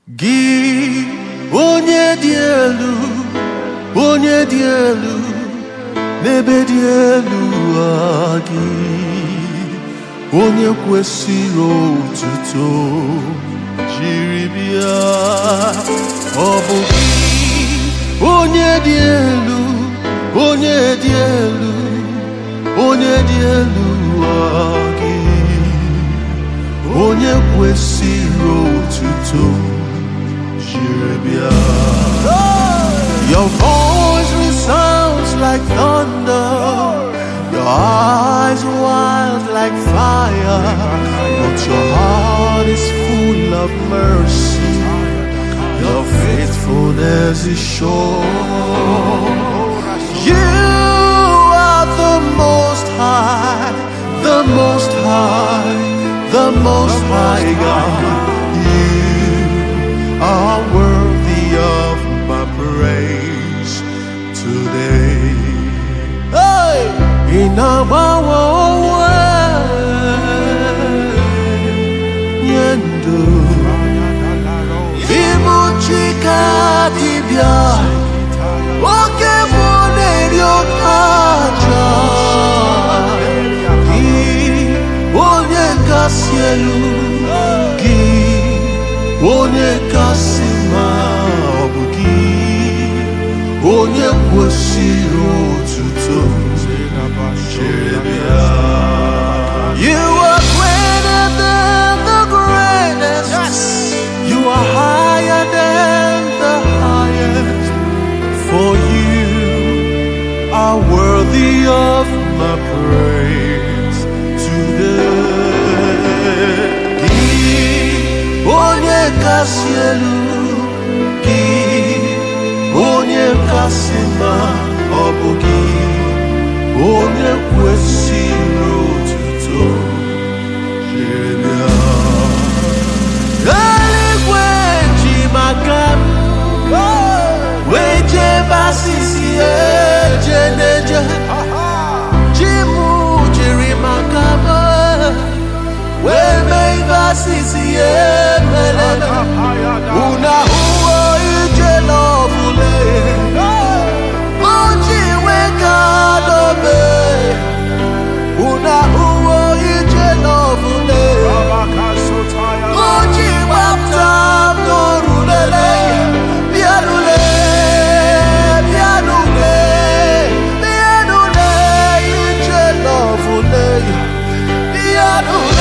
gị onye dị elu onye dị elu n'ebe dị elu a gị onye kwesịrị otuto jiri bịa ọ bụ gị onye dị elu onye dị elu onye dị elu a gị onye kwesịrị otuto jiri bịa Your voice resounds like thunder Your eyes wild like fire But your heart is full of mercy Your faithfulness is sure You are the most high The most high The most high God You are worthy of my praise today. Hey! Inagbawa onwe nye ndụ ịbụ chika dibịa oke bụ na-eri oke aja gị onye kasị elu gị onye kasị mma ọ bụ gị onye kwesịrị otuto chere bịa You are greater than the greatest. You are higher than the highest. For you are worthy of my praise today. Gị onye kasị elu gị onye kasị mma ọ bụ gị onye kwesịrị otuto jiri bịa. Eluigwe ji maka m wee jee basisi eje n'eje ji m jiri maka m wee mee ife asịsị ya emere unu ahụwo ije n'ọbụla o ji wee ka dobe unu ahụwo ije n'ọbụla o ji gbapụta m n'orulele bịanule bịanule bịanule ije n'ọbụla bịanule